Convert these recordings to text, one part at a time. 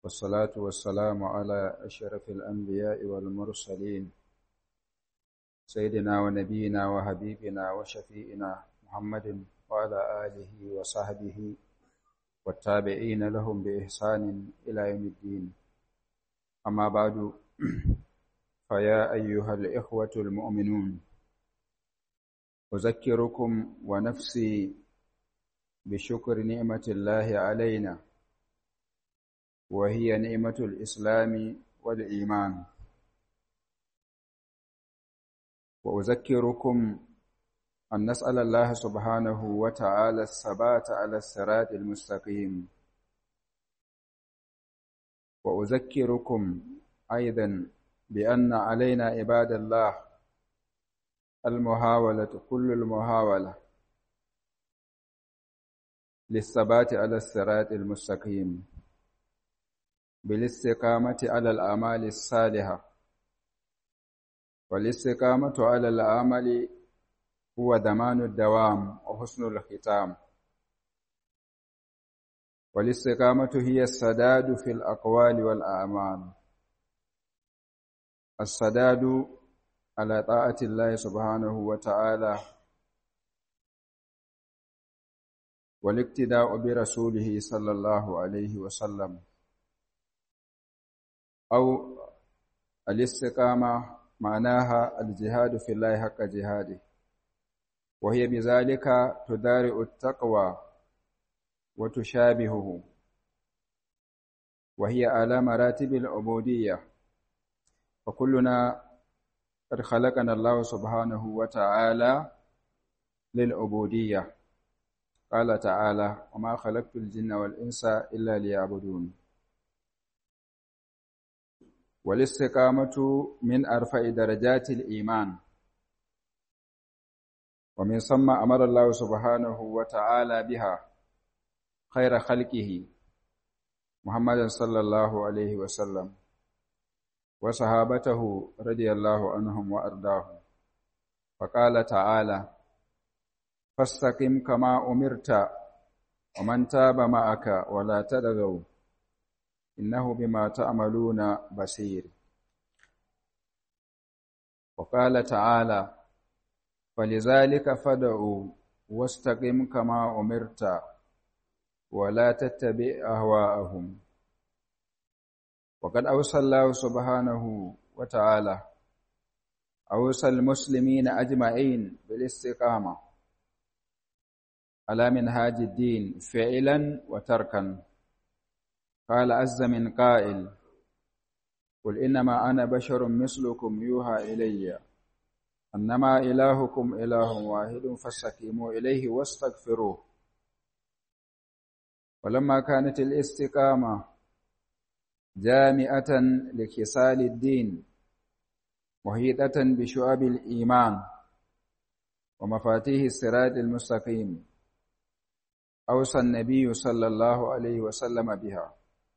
والصلاة والسلام على أشرف الأنبياء والمرسلين سيدنا ونبينا وحبيبنا وشفيئنا محمد وعلى آله وصحبه والتابعين لهم بإحسان إلى يوم الدين أما بعد فيا أيها الإخوة المؤمنون أذكركم ونفسي بشكر نعمة الله علينا وهي نعمة الإسلام والإيمان وأذكركم أن نسأل الله سبحانه وتعالى الثبات على الصراط المستقيم وأذكركم أيضا بأن علينا عباد الله المحاولة كل المحاولة للثبات على الصراط المستقيم بالاستقامة على الأعمال الصالحة والاستقامة على العمل هو ضمان الدوام وحسن الختام والاستقامة هي السداد في الأقوال والأعمال السداد على طاعة الله سبحانه وتعالى والاقتداء برسوله صلى الله عليه وسلم أو الاستقامة معناها الجهاد في الله حق جهاده وهي بذلك تدارئ التقوى وتشابهه وهي على مراتب العبودية فكلنا قد خلقنا الله سبحانه وتعالى للعبودية قال تعالى وما خلقت الجن والإنس إلا ليعبدون والاستقامة من أرفع درجات الإيمان ومن ثم أمر الله سبحانه وتعالى بها خير خلقه محمد صلى الله عليه وسلم وصحابته رضي الله عنهم وأرضاهم فقال تعالى فاستقم كما أمرت ومن تاب معك ولا تدغوا إنه بما تعملون بصير وقال تعالى فلذلك فدعوا واستقم كما أمرت ولا تتبع أهواءهم وقد أوصى الله سبحانه وتعالى أوصى المسلمين أجمعين بالاستقامة على منهاج الدين فعلا وتركا قال عز من قائل قل إنما أنا بشر مثلكم يوحى إلي أنما إلهكم إله واحد فاستقيموا إليه واستغفروه ولما كانت الاستقامة جامعة لكسال الدين محيطة بشعب الإيمان ومفاتيح الصراط المستقيم أوصى النبي صلى الله عليه وسلم بها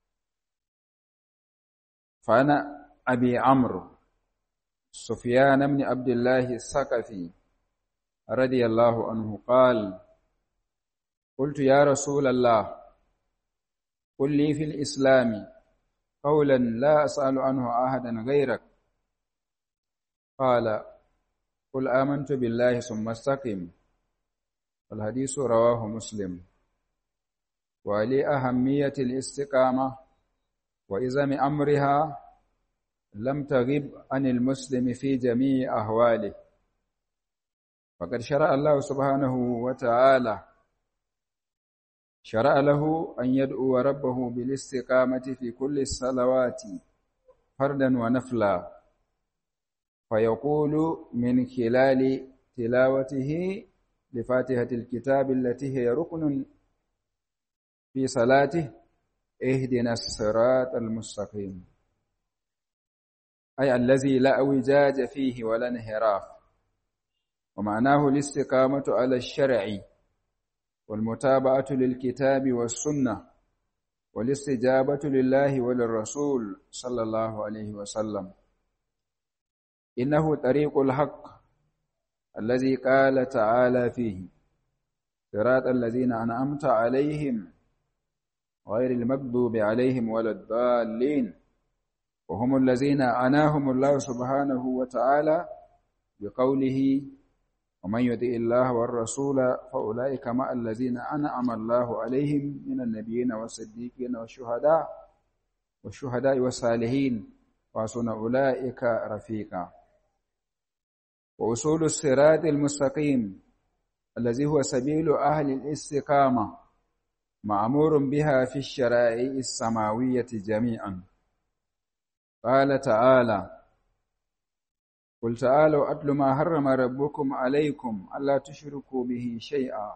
فأنا أبي عمرو سفيان بن عبد الله الثقفي رضي الله عنه قال قلت يا رسول الله قل لي في الإسلام قولا لا أسأل عنه أحدا غيرك قال قل آمنت بالله ثم استقم والحديث رواه مسلم ولأهمية الاستقامة وإزم أمرها لم تغب عن المسلم في جميع أهواله فقد شرع الله سبحانه وتعالى شرع له أن يدعو ربه بالاستقامة في كل الصلوات فردا ونفلا فيقول من خلال تلاوته لفاتحة الكتاب التي هي ركن في صلاته اهدنا الصراط المستقيم أي الذي لا اعوجاج فيه ولا انحراف ومعناه الاستقامة على الشرع والمتابعة للكتاب والسنة والاستجابة لله وللرسول صلى الله عليه وسلم إنه طريق الحق الذي قال تعالى فيه صراط الذين أنعمت عليهم غير المغضوب عليهم ولا الضالين وهم الذين أناهم الله سبحانه وتعالى بقوله ومن يطع الله والرسول فأولئك مع الذين أنعم الله عليهم من النبيين والصديقين والشهداء والشهداء والصالحين وحسن أولئك رفيقا وأصول الصراط المستقيم الذي هو سبيل أهل الاستقامة مأمور بها في الشرائع السماوية جميعا قال تعالى قل تعالوا أتل ما حرم ربكم عليكم ألا تشركوا به شيئا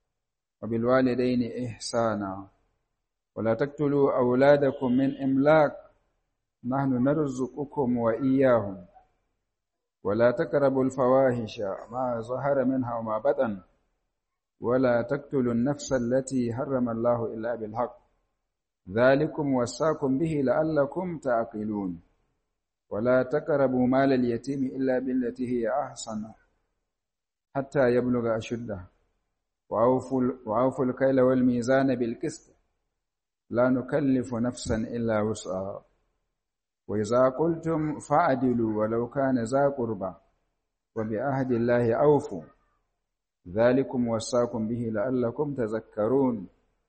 وبالوالدين إحسانا ولا تقتلوا أولادكم من إملاق نحن نرزقكم وإياهم ولا تقربوا الفواحش ما ظهر منها وما بطن ولا تقتلوا النفس التي حرم الله إلا بالحق ذلكم وصاكم به لعلكم تعقلون ولا تقربوا مال اليتيم إلا بالتي هي أحسن حتى يبلغ أشده وأوفوا, وأوفوا الكيل والميزان بالقسط لا نكلف نفسا إلا وسعها وإذا قلتم فعدلوا ولو كان ذا قربى وبعهد الله أوفوا ذلكم وصاكم به لعلكم تذكرون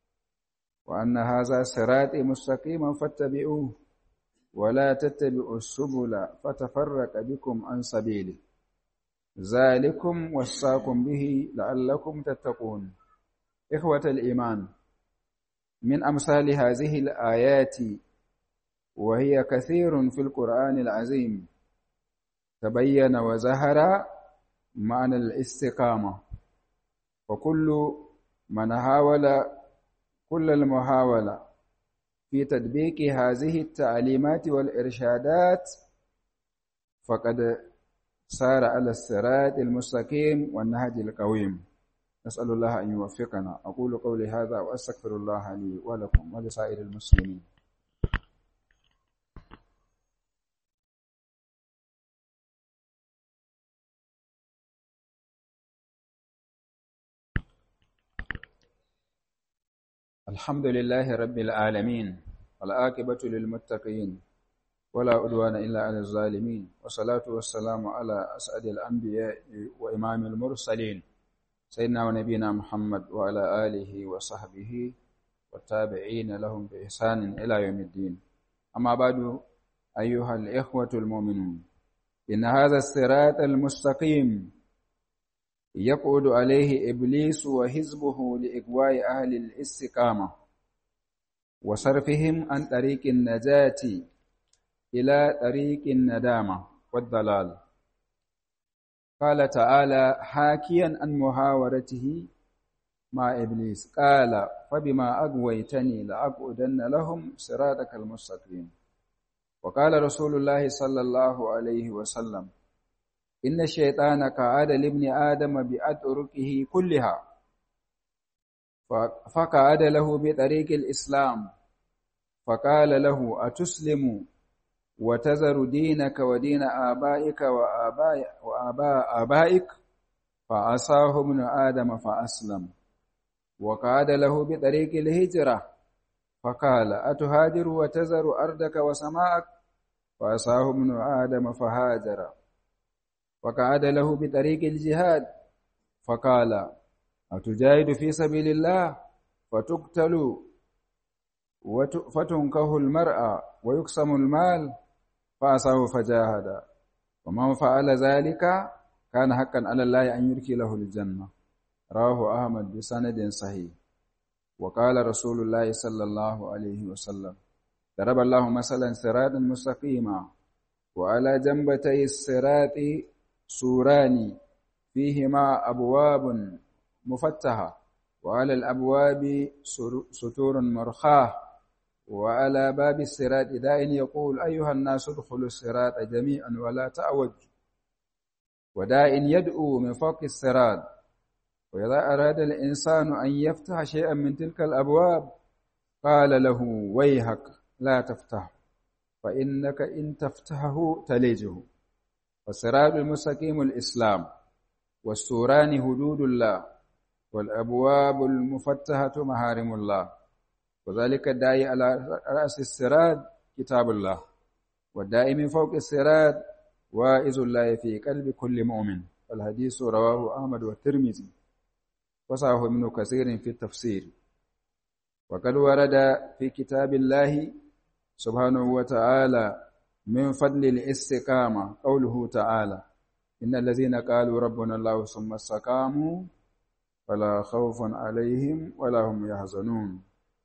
وأن هذا صراطي مستقيما فاتبعوه ولا تتبعوا السبل فتفرق بكم عن سبيله ذلكم وصاكم به لعلكم تتقون إخوة الإيمان من أمثال هذه الآيات وهي كثير في القرآن العظيم تبين وزهر معنى الاستقامة وكل من حاول كل المحاولة في تطبيق هذه التعليمات والإرشادات فقد سار على الصراط المستقيم والنهج القويم نسأل الله أن يوفقنا أقول قولي هذا وأستغفر الله لي ولكم ولسائر المسلمين الحمد لله رب العالمين والعاقبة للمتقين ولا عدوان إلا على الظالمين والصلاة والسلام على أسعد الأنبياء وإمام المرسلين سيدنا ونبينا محمد وعلى آله وصحبه والتابعين لهم بإحسان إلى يوم الدين أما بعد أيها الإخوة المؤمنون إن هذا الصراط المستقيم يقعد عليه إبليس وحزبه لإغواء أهل الاستقامة وصرفهم عن طريق النجاة إلى طريق الندامة والضلال قال تعالى حاكيا عن محاورته مع إبليس قال فبما أغويتني لأقعدن لهم صراطك المستقيم وقال رسول الله صلى الله عليه وسلم إن الشيطان قعد لابن آدم بأطرقه كلها فقعد له بطريق الإسلام فقال له أتسلم وتذر دينك ودين آبائك وآباء, وآباء آبائك فعصاه ابن آدم فأسلم وقعد له بطريق الهجرة فقال أتهاجر وتذر أرضك وسماءك فعصاه ابن آدم فهاجر وقعد له بطريق الجهاد فقال أتجاهد في سبيل الله فتقتل فتنكه المرأة ويقسم المال فأساه فجاهد ومن فعل ذلك كان حقا على الله أن يركي له الجنة رواه أحمد بسند صحيح وقال رسول الله صلى الله عليه وسلم ضرب الله مثلا صراطا مستقيما وعلى جنبتي الصراط سوران فيهما أبواب مفتحة وعلى الأبواب ستور مرخاة وعلى باب الصراط داء يقول أيها الناس ادخلوا الصراط جميعا ولا تعوجوا وداء يدعو من فوق الصراط وإذا أراد الإنسان أن يفتح شيئا من تلك الأبواب قال له ويهك لا تفتح فإنك إن تفتحه تلجه والصراط المستقيم الإسلام والسوران هدود الله والأبواب المفتحة محارم الله وذلك الداعي على رأس الصراط كتاب الله والداعي من فوق الصراط واعظ الله في قلب كل مؤمن الحديث رواه أحمد والترمذي وصححه ابن كثير في التفسير وقد ورد في كتاب الله سبحانه وتعالى من فضل الاستقامة قوله تعالى إن الذين قالوا ربنا الله ثم استقاموا فلا خوف عليهم ولا هم يحزنون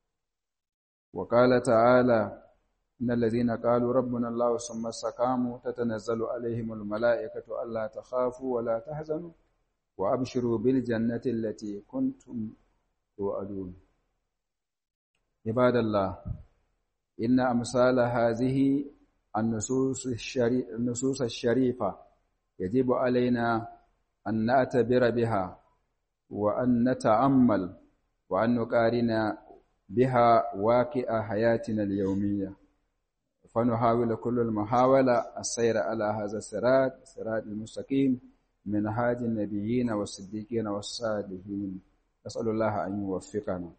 وقال تعالى إن الذين قالوا ربنا الله ثم استقاموا تتنزل عليهم الملائكة ألا تخافوا ولا تحزنوا وأبشروا بالجنة التي كنتم توعدون عباد الله إن أمثال هذه النصوص, الشري... النصوص الشريفة يجب علينا أن نعتبر بها وأن نتأمل وأن نقارن بها واقع حياتنا اليومية فنحاول كل المحاولة السير على هذا الصراط الصراط المستقيم من هاج النبيين والصديقين والصالحين نسأل الله أن يوفقنا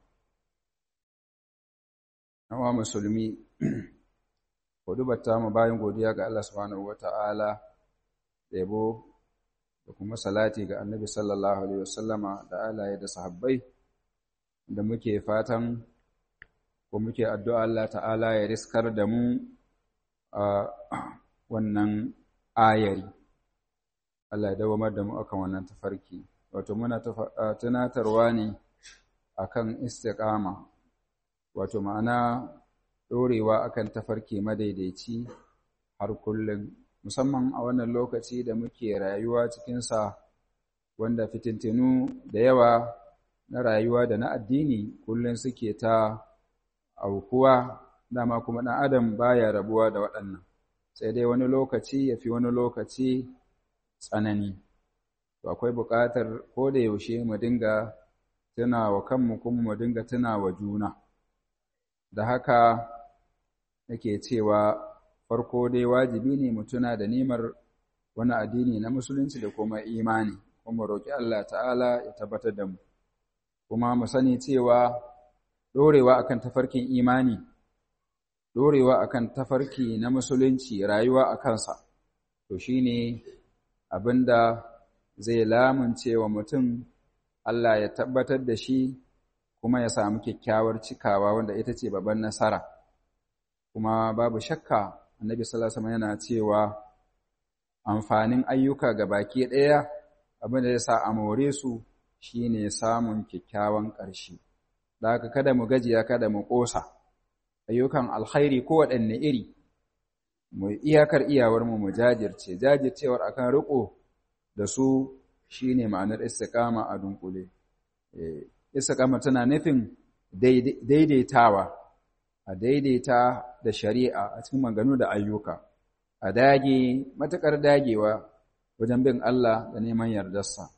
Nawa musulmi, ta mu bayan godiya ga Allah subhanahu wa ta'ala, yabo da kuma salati ga annabi sallallahu Alaihi wasallama da alaye da sahabbai, da muke fatan ko muke addu'a Allah ta'ala ya riskar da mu a wannan ayari. Allah ya dawamar da mu akan wannan tafarki, wato muna tunatarwa ne akan istiqama wato ma'ana ɗorewa akan tafarki madaidaici har kullum musamman a wannan lokaci da muke rayuwa cikinsa wanda fitintinu da yawa na rayuwa da na addini kullum suke ta aukuwa dama kuma ɗan adam baya rabuwa da waɗannan sai dai wani lokaci ya fi wani lokaci tsanani to akwai buƙatar ko da yaushe mu dinga tuna wa kanmu kuma mu dinga tuna wa juna da haka nake cewa farko dai wajibi ne mu tuna da nimar wani addini na musulunci da kuma imani kuma roƙi Allah ta'ala ya tabbatar da mu kuma mu sani cewa ɗorewa akan tafarkin imani ɗorewa akan tafarki na musulunci rayuwa a kansa to shine abinda zai lamunce wa mutum Allah ya tabbatar da shi kuma ya samu kyakkyawar cikawa wanda ita ce babban nasara kuma babu shakka annabi sallallahu alaihi yana cewa amfanin ayyuka ga baki ɗaya abin da ya sa a more su shine samun kyakkyawan ƙarshe da haka kada mu gajiya kada mu ƙosa ayyukan alkhairi ko waɗanne iri mu iyakar iyawar mu mu jajirce jajircewar akan riko da su shine ma'anar istiqama a dunkule istiqama tana nufin daidaitawa a daidaita da shari'a a cikin maganu da ayyuka a dage matakar dagewa wajen bin Allah da neman yardarsa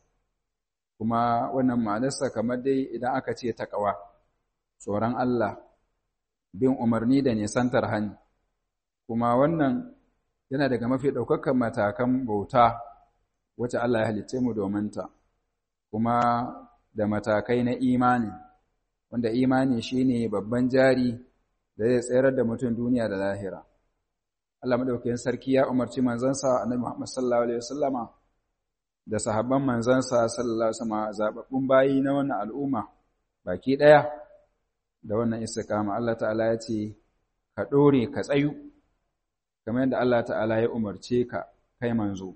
kuma wannan ma'anarsa kamar dai idan aka ce taqwa tsoron Allah bin umarni da nisantar hani kuma wannan yana daga mafi ɗaukakan matakan bauta wacce Allah ya halicce mu domin ta kuma da matakai na imani wanda imani shine babban jari da zai tsayar da mutum duniya da lahira Allah madaukakin sarki ya umarci manzansa Annabi Muhammad sallallahu alaihi wasallama da sahabban manzansa sallallahu alaihi wasallama zababbun bayi na wannan al'umma baki daya da wannan istiqama Allah ta'ala ya ce ka dore ka tsayu kamar yadda Allah ta'ala ya umarce ka kai manzo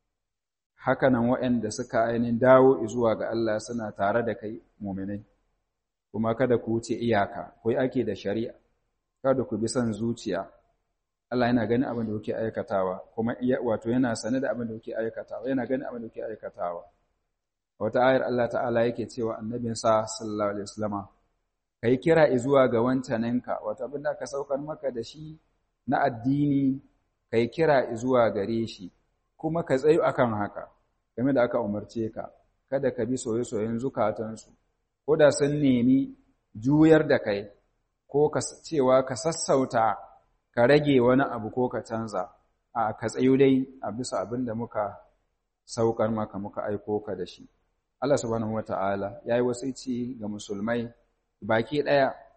hakanan waɗanda suka ainihin dawo zuwa ga Allah suna tare da kai muminai kuma kada ku wuce iyaka ku yi ake da shari'a kada ku bi son zuciya Allah yana ganin abin da kuke aikatawa kuma wato yana sane da abin da kuke aikatawa yana ganin abin da kuke aikatawa wata ayar Allah ta'ala yake cewa annabinsa sallallahu alaihi wasallama kai kira zuwa ga wancaninka wato abin da ka saukar maka da shi na addini kai kira zuwa gare shi kuma ka tsayu akan haka game da aka umarce ka kada ka bi soye-soyen zukatansu ko da sun nemi juyar da kai ko ka cewa ka sassauta ka rage wani abu ko ka canza a ka tsayu dai a bisa abin da muka saukar maka muka aiko ka da shi Allah subhanahu wata'ala yayi wasici ga musulmai baki daya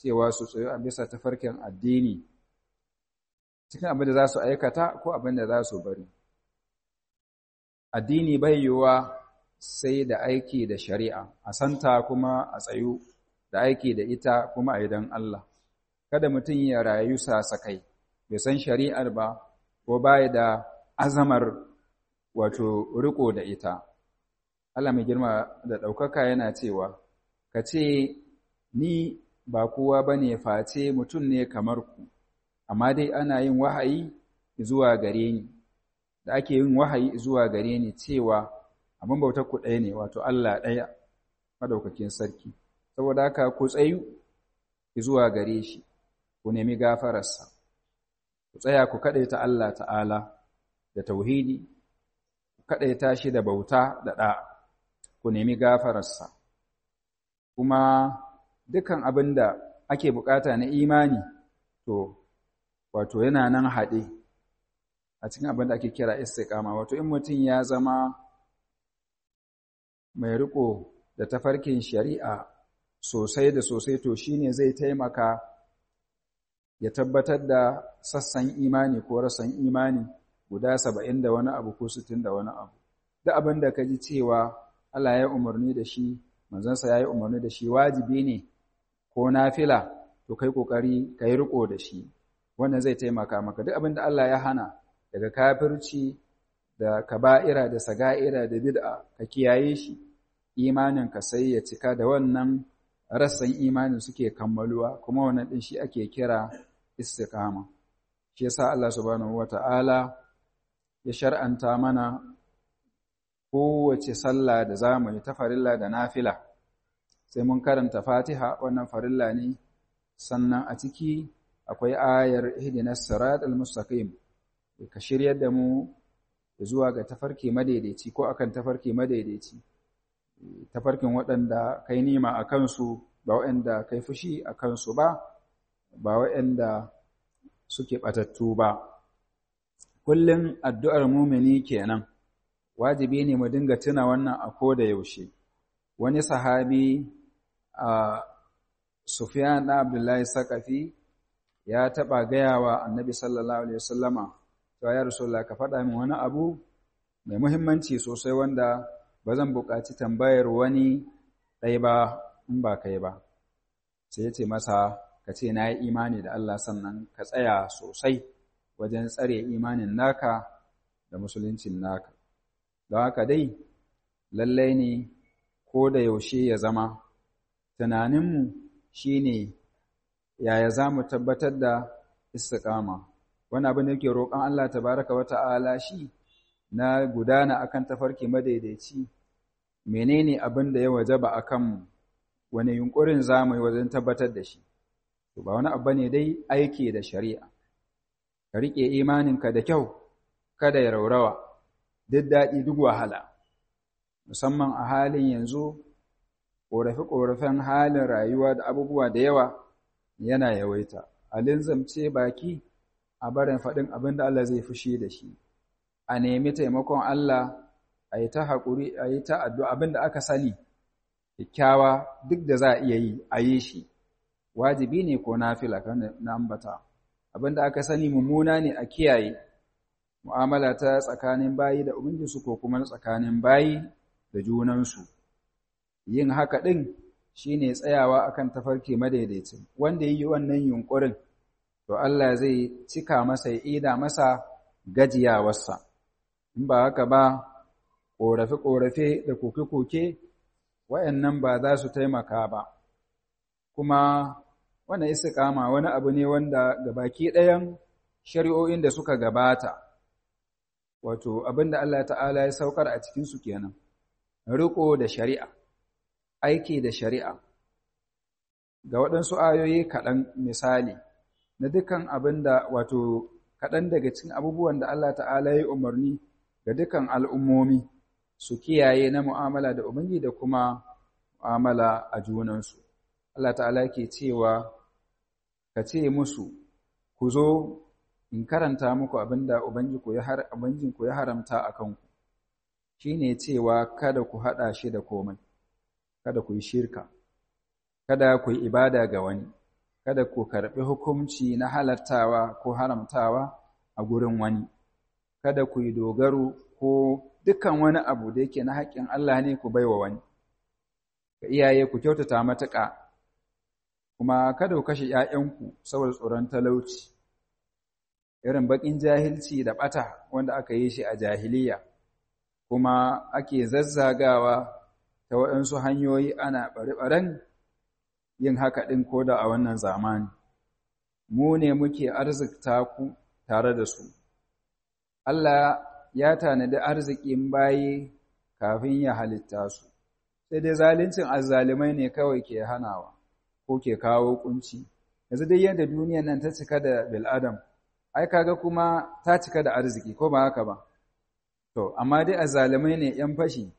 cewa su tsayo a bisa tafarkin addini cikin abin da za su aikata ko abin da za su bari addini bai yiwuwa sai da aiki da shari'a a santa kuma a tsayu da aiki da ita kuma a idan Allah kada mutum ya rayu sasakai bai san shari'ar ba ko baya da azamar wato riko da ita Allah mai girma da ɗaukaka yana cewa ka ce ni ba kowa ba ne face mutum ne kamar ku amma dai ana yin wahayi zuwa gare ni da ake yin wahayi zuwa gare ni cewa abin bautar ku ɗaya ne wato Allah ɗaya madaukakin sarki saboda haka ku tsayu zuwa gare shi ku nemi gafararsa ku tsaya ku kaɗaita Allah ta'ala da tauhidi ku kaɗaita shi da bauta da ɗa ku nemi gafararsa kuma dukan abin da ake bukata na imani to wato yana nan haɗe a cikin abin da ake kira istiqama wato in mutum ya zama mai riko da tafarkin shari'a sosai da sosai to shine zai taimaka ya tabbatar da sassan imani ko rasan imani guda saba'in da wani abu ko sittin da wani abu duk abin da ka ji cewa Allah ya umarni da shi manzansa ya yi umarni da shi wajibi ne ko nafila to kai kokari ka yi riko da shi wannan zai taimaka maka duk abin da Allah ya hana daga kafirci da kaba'ira da saga'ira da bid'a ka kiyaye shi imanin ka sai ya cika da wannan rassan imanin suke kammaluwa kuma wannan din shi ake kira istiqama shi yasa Allah subhanahu wata'ala ya shar'anta mana kowace sallah da zamu yi ta farilla da nafila sai mun karanta Fatiha wannan farilla ne sannan a ciki akwai ayar ihdinas siratal mustaqim ka shiryar da mu zuwa ga tafarki madaidaici ko akan tafarki madaidaici tafarkin waɗanda kai nima a kansu ba waɗanda kai fushi a kansu ba ba waɗanda suke ɓatattu ba kullum addu'ar mumini kenan wajibi ne mu dinga tuna wannan a koda yaushe wani sahabi a Sufyan na Abdullahi Sakafi ya taɓa gayawa annabi sallallahu alaihi wasallama cewa ya Rasulullah ka faɗa min wani abu mai muhimmanci sosai wanda ba zan buƙaci tambayar wani ɗaya ba in ba kai ba sai ya ce masa ka ce na yi imani da Allah sannan ka tsaya sosai wajen tsare imanin naka da musuluncin naka don haka dai lallai ne ko da yaushe ya zama tunaninmu shine yaya za mu tabbatar da istiqama wani abin da yake roƙon Allah tabaraka wa ta'ala shi na gudana akan tafarki madaidaici menene abin da ya wajaba akan wani yunkurin zamu yi wajen tabbatar da shi to ba wani abu ne dai aiki da shari'a ka rike imaninka da kyau kada ya raurawa duk daɗi duk wahala musamman a halin yanzu ƙorafe-ƙorafen halin rayuwa da abubuwa da yawa yana yawaita a linzamce baki a barin faɗin abin da Allah zai fushi da shi a nemi taimakon Allah a yi ta haƙuri a yi ta addu'a abin da aka sani kyakkyawa duk da za a iya yi a yi shi wajibi ne ko nafila kan na ambata abin da aka sani mummuna ne a kiyaye mu'amala ta tsakanin bayi da ubangijinsu ko kuma tsakanin bayi da junansu yin haka ɗin shine tsayawa akan tafarki madaidaicin wanda yi wannan yunkurin to Allah zai cika masa ya ida masa gajiyawarsa in ba haka ba ƙorafe-ƙorafe da koke-koke wayannan ba za su taimaka ba kuma wannan istiqama wani abu ne wanda gabaki ɗayan shari'o'in da suka gabata wato abinda Allah ta'ala ya saukar a cikin su kenan riko da shari'a aiki da shari'a ga waɗansu ayoyi kaɗan misali na dukan abinda wato kaɗan daga cikin abubuwan da Allah ta'ala ya umarni ga dukan al'ummomi su kiyaye na mu'amala da ubangi da kuma mu'amala a junansu Allah ta'ala ke cewa ka ce musu ku zo in karanta muku abinda ubanginku ya haramta a kanku shi ne cewa kada ku haɗa shi da komai kada ku yi shirka kada ku yi ibada ga wani kada ku karɓi hukunci na halartawa ko haramtawa a gurin wani kada ku yi dogaro ko dukkan wani abu da yake na haƙƙin Allah ne ku baiwa wani ga iyaye ku kyautata matuƙa kuma kada ku kashe ‘ya'yanku saboda tsoron talauci irin baƙin jahilci da ɓata wanda aka yi shi a jahiliya kuma ake zazzagawa ta waɗansu hanyoyi ana ɓare-ɓaren yin haka ɗin ko da a wannan zamani mu ne muke arzikta ku tare da su Allah ya tanadi arzikin bayi kafin ya halitta su sai dai zaluncin azzalimai ne kawai ke hanawa ko ke kawo kunci yanzu dai yadda duniyar nan ta cika da bil'adam ai kaga kuma ta cika da arziki ko ba haka ba to amma dai azzalimai ne yan fashi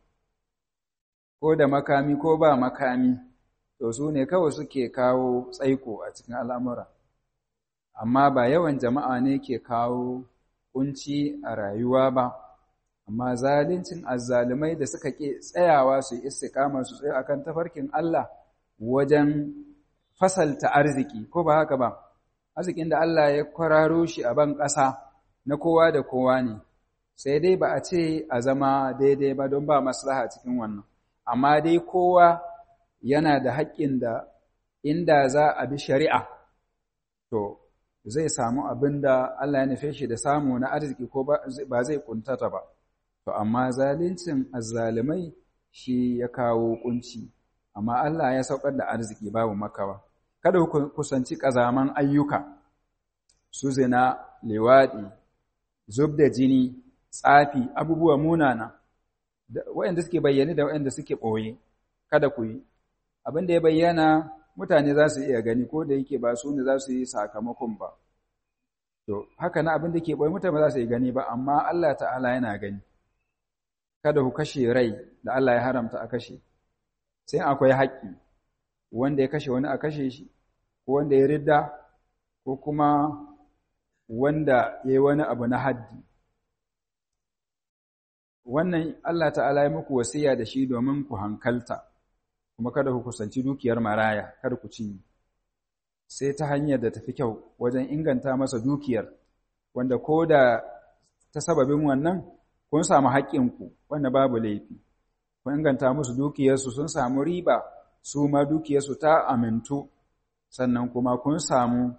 ko da makami ko ba makami to su ne kawai suke kawo tsaiko a cikin al'amura amma ba yawan jama'a ne ke kawo kunci a rayuwa ba amma zalincin azzalumai da suka ke tsayawa su yi istiqama su tsaye akan tafarkin Allah wajen fasalta arziki ko ba haka ba arzikin da Allah ya kwararo shi a ban ƙasa na kowa da kowa ne sai dai ba a ce a zama daidai ba don ba maslaha cikin wannan amma dai kowa yana da haƙƙin da inda za a bi shari'a to zai samu abin da Allah ya nufe shi da samu na arziki ko ba zai kuntata ba to amma zalincin azzalimai shi ya kawo kunci amma Allah ya saukar da arziki babu makawa kada ku kusanci kazaman ayyuka su zina liwadi zub da jini tsafi abubuwa munana waɗanda suke bayyane da waɗanda suke ɓoye kada ku yi abin da ya bayyana mutane za su iya gani ko da yake ba su ne za su yi sakamakon ba to haka na abin da ke ɓoye mutane ba za su yi gani ba amma Allah ta'ala yana gani kada ku kashe rai da Allah ya haramta a kashe sai akwai haƙƙi wanda ya kashe wani a kashe shi ko wanda ya ridda ko kuma wanda ya yi wani abu na haddi wannan Allah ta'ala ya muku wasiya da shi domin ku hankalta kuma kada ku kusanci dukiyar maraya kada ku cinye sai ta hanyar da tafi kyau wajen inganta masa dukiyar wanda ko da ta sababin wannan kun samu haƙƙinku wanda babu laifi kun inganta musu dukiyarsu sun samu riba su ma dukiyarsu ta amintu sannan kuma kun samu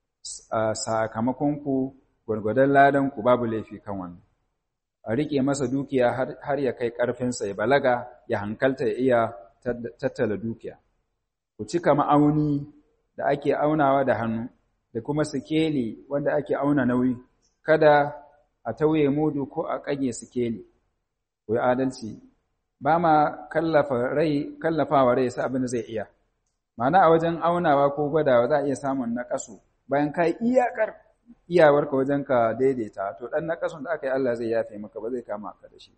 sakamakonku gwargwadon ladanku babu laifi kan wannan a riƙe masa dukiya har ya kai ƙarfinsa ya balaga ya hankalta ya iya tattala dukiya ku cika ma'auni da ake aunawa da hannu da kuma sikeli wanda ake auna nauyi kada a tauye mudu ko a ƙage sikeli ku yi adalci ba ma kallafawa rai sa abin da zai iya mana a wajen aunawa ko gwadawa za a iya samun naƙasu bayan ka yi iyakar iyawarka wajen ka daidaita to ɗan naƙasun da aka yi Allah zai yafe maka ba zai kama ka da shi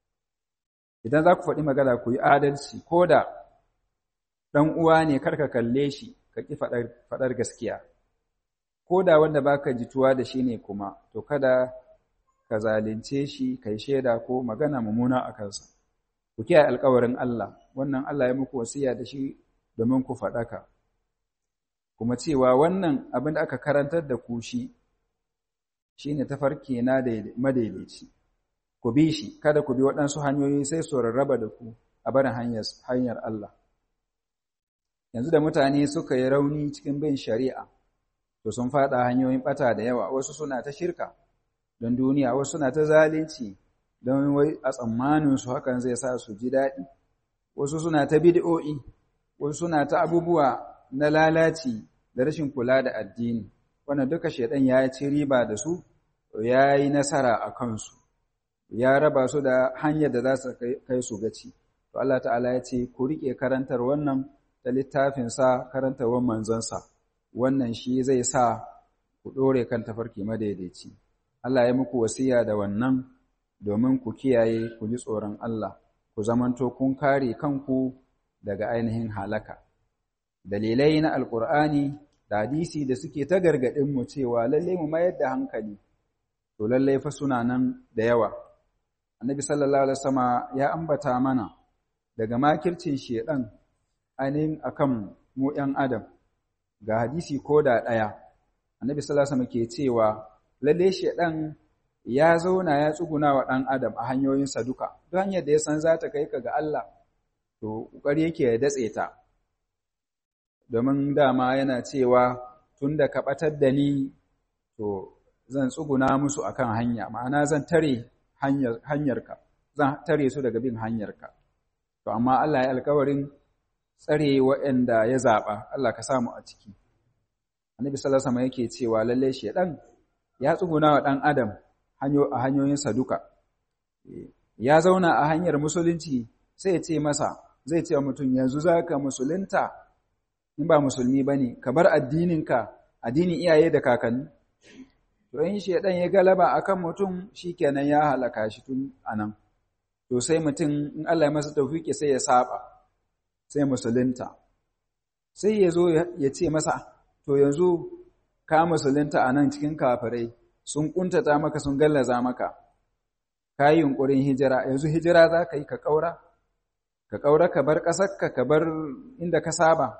idan za ku faɗi magana ku yi adalci ko da ɗan uwa ne kar ka kalle shi ka ƙi faɗar gaskiya ko da wanda baka jituwa da shi ne kuma to kada ka zalunce shi kai shaida ko magana mummuna a kansa ku kiyaye alƙawarin Allah wannan Allah ya muku wasiya da shi domin ku faɗaka kuma cewa wannan abin da aka karantar da ku shi shine tafarki na madaidaici ku bi shi kada ku bi waɗansu hanyoyi sai su rarraba da ku a barin hanyar Allah yanzu da mutane suka yi rauni cikin bin shari'a to sun faɗa hanyoyin ɓata da yawa wasu suna ta shirka don duniya wasu suna ta zalunci don wai a tsammanin su hakan zai sa su ji daɗi wasu suna ta bid'o'i wasu suna ta abubuwa na lalaci da rashin kula da addini wannan duka shaidan ya ci riba da su ya yi nasara a kansu ya raba su da hanyar da za su kai su gaci to Allah ta'ala ya ce ku riƙe karantar wannan da littafinsa karantarwar manzonsa wannan shi zai sa ku ɗore kan tafarki madaidaici Allah ya muku wasiya da wannan domin ku kiyaye ku ji tsoron Allah ku zamanto kun kare kanku daga ainihin halaka dalilai na alkur'ani da hadisi da suke ta gargaɗin mu cewa lallai mu mayar da hankali to lallai fa suna nan da yawa annabi sallallahu alaihi wasallama ya ambata mana daga makircin shedan ainihin akan mu ‘yan adam ga hadisi ko da ɗaya annabi sallallahu alaihi wasallam ke cewa lalle shedan ya zauna ya tsuguna wa ɗan adam a hanyoyinsa duka duk hanyar da ya san za ta kai ka ga Allah to ƙoƙari yake ya datse ta domin dama yana cewa tun da ka ɓatar da ni to zan tsuguna musu akan hanya ma'ana zan tare hanyarka zan tare su daga bin hanyarka to amma Allah ya alkawarin tsare waɗanda ya zaɓa Allah ka samu a ciki annabi sallallahu alaihi wasallam yake cewa lalle shedan ya tsuguna wa ɗan adam a hanyoyinsa duka ya zauna a hanyar musulunci sai ya ce masa zai ce wa mutum yanzu za ka musulunta in ba musulmi ba ne ka bar addininka addinin iyaye da kakanni to in shaidan ya galaba akan mutum shi kenan ya halaka shi tun anan to sai mutum in Allah ya masa tawfiki sai ya saba sai musulunta sai ya zo ya ce masa to yanzu ka musulunta a nan cikin kafirai sun kuntata maka sun gallaza maka ka yi yunƙurin hijira yanzu hijira za ka yi ka ƙaura ka ƙaura ka bar ƙasarka ka bar inda ka saba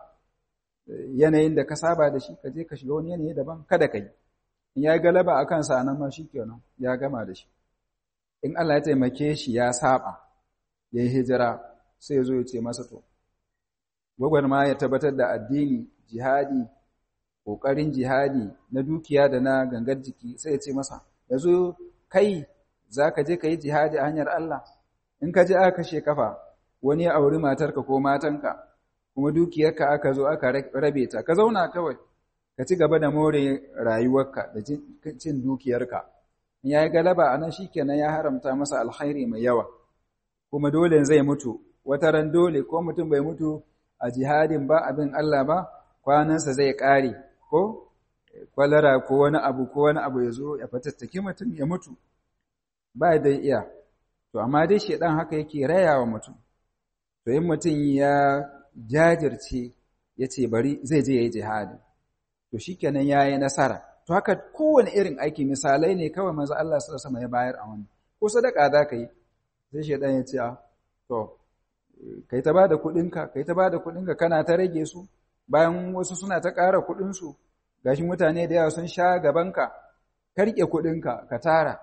yanayin da ka saba da shi ka je ka shiga wani yanayi daban kada ka yi in ya galaba a kansa nan ma shi kenan ya gama da shi in Allah ya taimake shi ya saba ya yi hijira sai ya zo ya ce masa to gwagwarma ya tabbatar da addini jihadi ƙoƙarin jihadi na dukiya da na gangar jiki sai ya ce masa yanzu kai za ka je ka yi jihadi a hanyar Allah in ka je aka kashe kafa wani ya auri matarka ko matanka kuma dukiyarka aka zo aka rabe ta ka zauna kawai ka ci gaba da more rayuwarka da cin dukiyarka in ya yi galaba a nan shi kenan ya haramta masa alkhairi mai yawa kuma dole zai mutu wata ran dole ko mutum bai mutu a jihadin ba abin Allah ba kwanansa zai ƙare ko kwalara ko wani abu ko wani abu ya zo ya fatattaki mutum ya mutu ba da iya to amma dai shedan haka yake rayawa mutum to in mutum ya jajirce ya ce bari zai je ya yi jihadi to shikenan ya yi nasara to haka kowane irin aiki misalai ne kawai maza Allah su sama ya bayar a wani ko sadaka za ka yi sai shedan ya ce to kai ta ba da kuɗinka kai ta ba da kuɗinka kana ta rage su bayan wasu suna ta ƙara kuɗinsu gashi mutane da yawa sun sha gabanka ka riƙe kuɗinka ka tara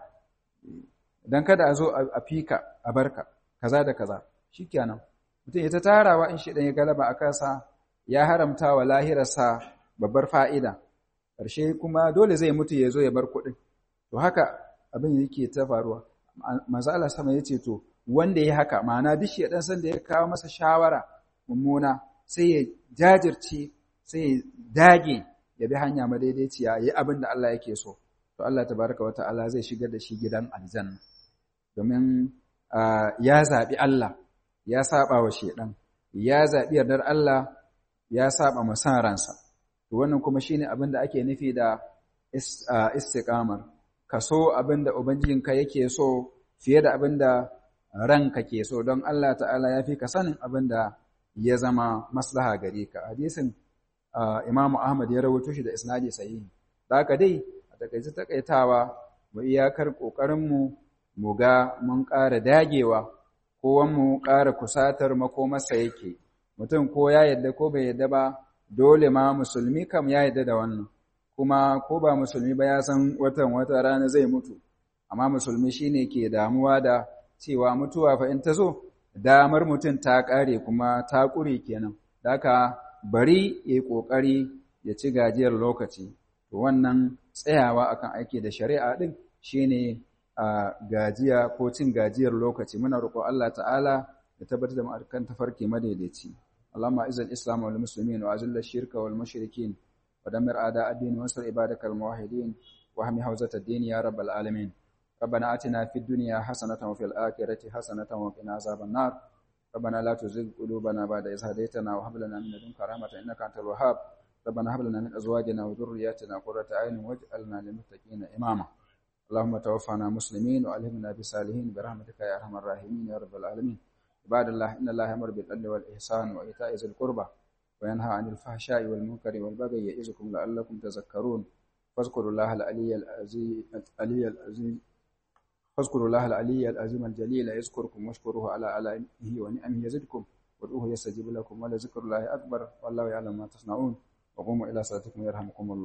don kada a zo a fika a barka kaza da kaza shikenan mutum ya ta tarawa in shi ya galaba a kansa ya haramta wa lahirarsa babbar fa'ida ƙarshe kuma dole zai mutu ya zo ya bar kuɗin to haka abin yake ta faruwa maza Allah sama ya ce to wanda ya haka ma'ana duk shi ɗan san da ya kawo masa shawara mummuna sai ya jajirce sai ya dage ya bi hanya madaidaiciya ya yi abin da Allah yake so to Allah tabaraka wa ta'ala zai shigar da shi gidan aljanna domin ya zaɓi Allah ya saba wa shedan ya zaɓi yardar Allah ya saba masan ransa to wannan kuma shine abin da ake nufi da istiqamar ka so abin da ubangijinka yake so fiye da abin da ranka ke so don Allah ta'ala ya fi ka sanin abin da ya zama maslaha gare ka hadisin Imam Ahmad ya rawaito shi da isnadi sahihi da haka dai a takaice takaitawa mu iyakar kokarin mu mu ga mun ƙara dagewa ko mu ƙara kusatar makomarsa yake mutum ko ya yadda ko bai yadda ba dole ma musulmi kam ya yadda da wannan kuma ko ba musulmi ba ya san watan wata rana zai mutu amma musulmi shine ke damuwa da cewa mutuwa fa in ta zo damar mutum ta ƙare kuma ta ƙure kenan haka bari ya yi ƙoƙari ya ci gajiyar lokaci to wannan tsayawa akan aiki da shari'a ɗin shine a gajiya ko cin gajiyar lokaci muna roƙo Allah ta'ala ya tabbatar da mu kan tafarki madaidaici Allahumma izal islam wal muslimin wa azil shirka wal mushrikin wa damir a'da ad-din wa ansur ibadakal muwahhidin wa hami hawzat ad-din ya rabbal alamin ربنا آتنا في الدنيا حسنة وفي الآخرة حسنة وقنا عذاب النار ربنا لا تزغ قلوبنا بعد إذ هديتنا وهب لنا من لدنك رحمة إنك أنت الوهاب ربنا هب لنا من أزواجنا وذرياتنا قرة أعين واجعلنا للمتقين إماما اللهم توفنا مسلمين وألهمنا بالصالحين برحمتك يا أرحم الراحمين يا رب العالمين عباد الله إن الله يأمر بالعدل والإحسان وإيتاء ذي القربى وينهى عن الفحشاء والمنكر والبغي يعظكم لعلكم تذكرون فاذكروا الله العلي العظيم العلي العظيم فاذكروا الله العلي العظيم الجليل يذكركم واشكروه على آلائه ونعمه يزدكم وادعوه يستجيب لكم ولذكر الله أكبر والله يعلم ما تصنعون wa qumu ila salatikum yarhamukumullah